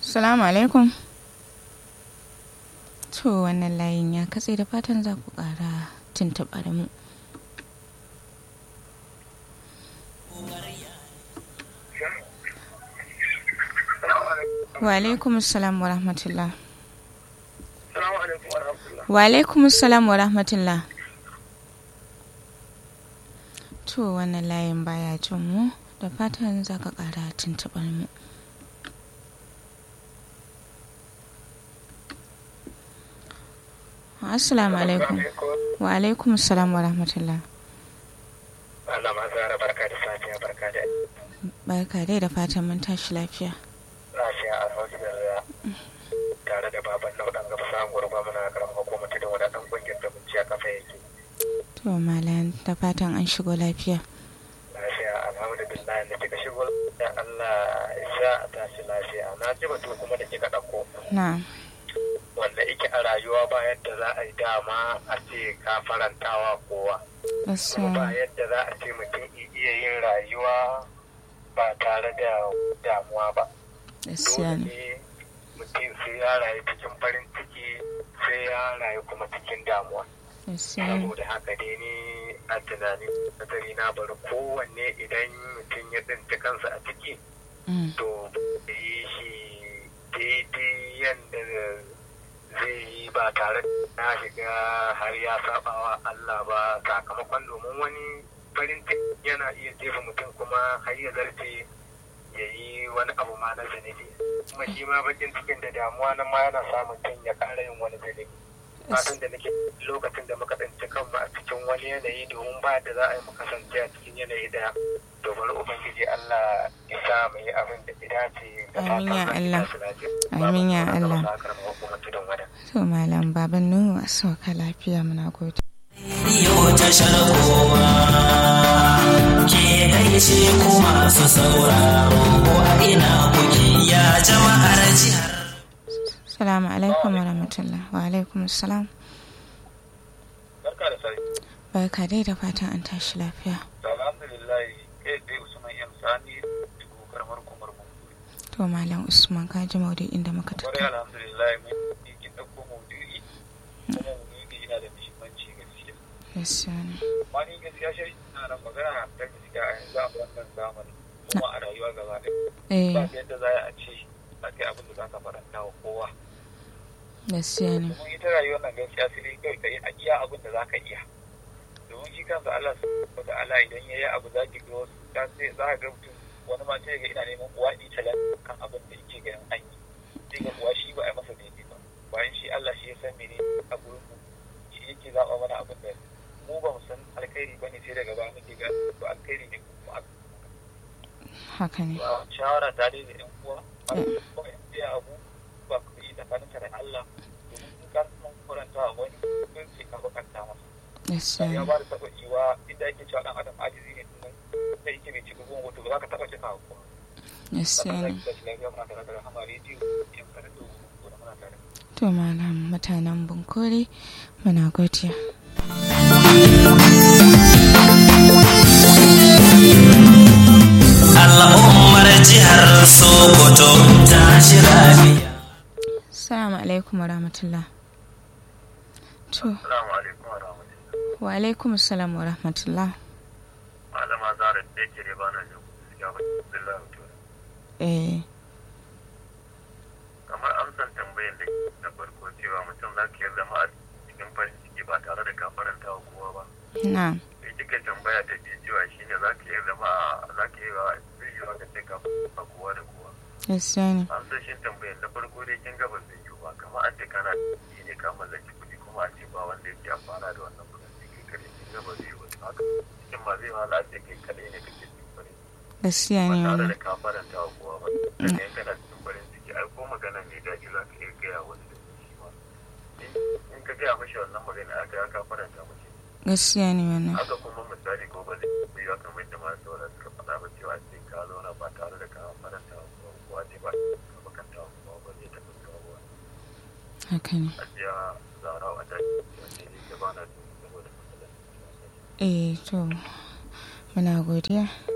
Salamu alaikum. To wannan layin ya katse da fatan za ku ƙara tuntuɓa da mu. Wa alaikum salam wa rahmatullah. Wa alaikum salam wa rahmatullah. To wannan layin baya jin mu da fatan za ka ƙara tuntuɓar mu. Assalamu alaikum. Wa alaikum salam wa rahmatullah. Allah ma zara barka da safiya barka da Barka dai da fatan mun tashi lafiya. lafiya a alhamdulillah tare da baban nau dan gaba samun gurba muna karamar hukumar tudun wadatan kungiyar da munciya kafa yake To malam da fatan an shigo lafiya. lafiya alhamdulillah da kika shigo da Allah ya sa a tashi lafiya na ji batu kuma da kika dauko Na. wanda yake a rayuwa ba yadda za a yi dama a ce ka farantawa kowa kuma ba Gaskiya. yadda za a ce mutum iya yin rayuwa ba tare da damuwa ba Gaskiya dole ne. ne mutum sai ya rayu cikin farin ciki sai ya rayu kuma cikin damuwa Gaskiya ne. saboda haka dai ni a tunanin nazari na bari kowanne idan mutum ya tsinci kansa a ciki Mm. to ya yi shi daidai yadda zai yi ba tare da na shiga har ya sabawa Allah ba sakamakon domin wani farin ciki yana iya jefa mutum kuma har ya zarce ya yi wani abu ma na zunubi kuma shi ma bakin cikin da damuwa nan ma yana sa mutum ya ƙara yin wani zunubi fatan da nake lokacin da muka tsinci kanmu a cikin wani yanayi domin ba da za a yi mu kasance a cikin yanayi daya to bari ubangiji Allah ya sa mu yi abin da ya dace da Amin ya fatan Allah. za su lafiya. Amin ya Babu Allah. sauran sakar mahukumar tudun wada. To malam baban Nuhu a sauka lafiya muna gode. Yau tashar kowa ke gaishe ku masu sauraro ko a ina kuke ya jama'ar jihar. Salamu alaikum wa rahmatullah. Wa alaikum salam. Barka da sai. Barka dai da fatan an tashi lafiya. Alhamdulillah kai dai Usman M Sani dubu karamar kumar mu. To malam Usman ka ji maudu'in da muka Kwarai tattauna. alhamdulillah mun yi kin dauko maudu'i kuma maudu'i yana da muhimmanci gaskiya. Gaskiya ne. Amma ni gaskiya shi ina nan magana ta gaskiya a yanzu a wannan zamanin kuma a rayuwa gaba ɗaya. Eh Ba yadda za a ce a kai abin da za ka faranta wa kowa. gaskiya ne. domin ita rayuwar nan gaskiya sai dai kai ka yi a iya abin da za ka iya domin shi kansa Allah subhanahu wa ta'ala idan ya yi abu za ki ga wasu ta sai za ka ga mutum wani ma sai ga ina neman uwa ni talan kan abin da yake ganin an yi sai ga uwa shi ba a yi masa daidai ba bayan shi Allah shi ya san mene a gurin mu shi yake zaɓa mana abin da mu ba mu san alkhairi ba ne sai daga baya muke ga ba alkhairi ne kuma a Haka ne. ba shawara ta dai da yan uwa ba da kuma yan tsaya abu ba ku yi tsakaninka da Allah domin in ka san kuranta a wani kun ce ka bakanta masa Gaskiya ya ne. ba da taɓa iwa inda ake cewa dan adam ajizi ne tunan da yake mai cikin goma to ba za ka taɓa cika ba Gaskiya sannan ne. za ki tashi lafiya muna tare da rahama rediyo yan sanar da ko da muna tare To malam mutanen Bunkure muna godiya. Al'ummar jihar Sokoto ta shi lafiya. Assalamu alaikum wa rahmatullah. To assalamu alaikum wa rahmatullahi wa alaikum salam wa rahmatullah. malama zara da yake da bana jin gaskiya ba billahi to Eh kamar amsan tambayar da na farko cewa mutum za ka yarda ma a cikin farin ciki ba tare da ka faranta wa kowa ba na da kika tambaya ta biyu cewa shine za ka yarda ma za ka yi wa yiwuwa ka ce ka faranta kowa da kowa gaskiya ne. amsoshin tambayar na farko dai kin gaba zai yiwu ba kamar an ce kana da ne ka mallaki kuɗi kuma a ce ba wanda yake amfana da wannan kuɗin sai kai kaɗai kin gaba zai yiwu haka cikin ma zai wahala a ce kai kaɗai ne kake cikin farin ciki Gaskiya ba ne tare wannan. da ka faranta wa kowa ba daga in kana cikin farin ciki ai ko magana ne daji za ka iya gaya wani da shi ma In- in ka gaya mashi wannan magana aka ya ka faranta mashi Gaskiya ne wannan. haka kuma misali ko ba zai yi wa kamar da masu saura suka faɗa ba cewa sai ka zauna ba tare da ka faranta wa kowa ko a ce ba ka bakanta wa kowa ba zai taɓa kawo Haka ne. a jiya zara a daji wanda ya ke ba na jin saboda matsalar Eh to muna godiya